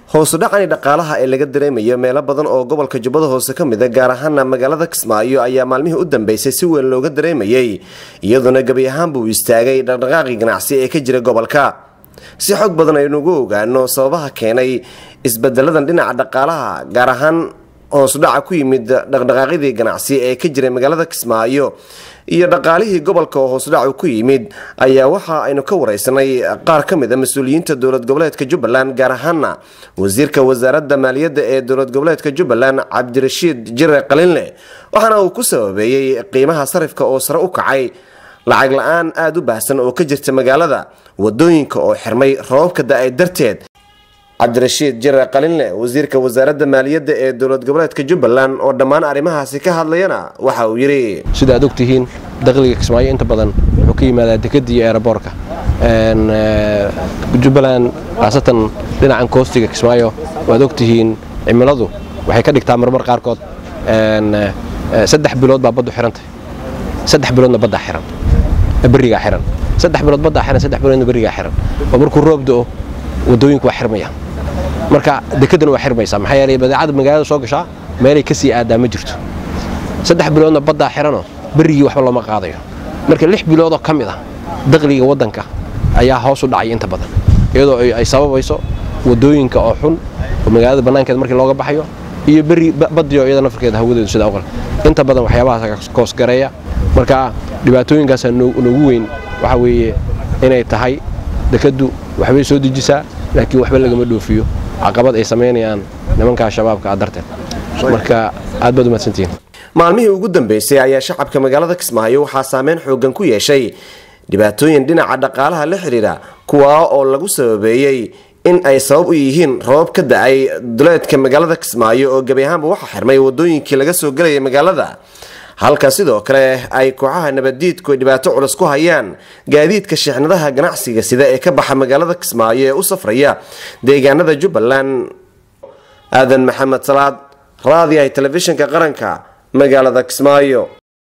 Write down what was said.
hoosu dhacani dhaqaalaha ee laga dareemayo meelo badan oo gobolka jubbada hoose ka mid a gaar ahaana magaalada kismaayo ayaa maalmihii u dambeysay si weyn looga dareemayay iyadoona gebi ahaanbuu istaagay dhaqdhaqaaqii ganacsi ee ka jira gobolka si xog badan aynugu ogaano sababaha keenay isbedeladan dhinaca dhaqaalaha gaar ahaan hoosudhaca ku yimid dhaqdhaqaaqyadii ganacsi ee ka jiray magaalada kismaayo iyo dhaqaalihii gobolka oo hoosudhacu ku yimid ayaa waxa aynu ka wareysanay qaar ka mid a mas-uuliyiinta dowlad goboleedka jubbaland gaar ahaana wasiirka wasaaradda maaliyadda ee dowlad goboleedka jubbaland cabdirashiid jire qalinle waxaana uu ku sababeeyey qiimaha sarifka oo sare u kacay lacag la-aan aada u baahsan oo ka jirta magaalada wadooyinka oo xirmay roobabka da-ay darteed cabdirashiid jire qalinle wasiirka wasaaradda maaliyadda ee dowlad goboleedka jubbaland oo dhammaan arrimahaasi ka hadlayana waxa uu yidhi sida aad ogtihiin dakhliga kismaayo inta badan wuxuu ka yimaadaa dekadda iyo eeraboorka jubbaland khaasatan dhinacan koostiga kismaayo waad ogtihiin cimiladu waxay ka dhigtaa marmar qaarkood saddex bilood baa baddu xirantay saddex biloodna baddaa xiran berigaa xiran saddex bilood baddaa xiran saddex biloodna berigaa xiran oo markuu roob do-o wadooyinku waa xirmaya marka dekedana waa xirmaysaa maxaa yeelay badeecada magaalada soo gashaa meelay ka sii aadaa ma jirto saddex biloodna baddaa xiranoo berigii waxba looma qaadayo marka lix biloodoo ka mid ah dakhliga waddanka ayaa hoos u dhacay inta badan iyadoo ay sababayso wadooyinka oo xun oo magaalada bannaankeeda markii looga baxayo iyo beri baddiyo iyada nafarkeeda hawadeedu sidaa oqal inta badan waxyaabahaas koosgareeya marka dhibaatooyinkaasaa noogu weyn waxaa weeye inay tahay dekaddu waxbay soo dejisaa laakiin waxba lagama dhoofiyo caqabad ay samaynayaan nimankaa shabaabka a darteed marka aad baad umadsantihiin maalmihii ugu dambeysay ayaa shacabka magaalada kismaayo waxaa saameyn xoogan ku yeeshay dhibaatooyin dhinaca dhaqaalaha la xidhiidha kuwaa oo lagu sababeeyey in ay sabab u yihiin roobab ka da-ay duleedka magaalada kismaayo oo gebi ahaanba waxaa xirmay wadooyinkii laga soo gelayay magaalada halka sidoo kale ay kooxaha nabaddiidku ay dhibaato culus ku hayaan gaadiidka sheexnadaha ganacsiga sida ee ka baxa magaalada kismaayo ee u safraya deegaanada jubbaland aadan maxamed salaad raadiyahay telefishinka qaranka magaalada kismaayo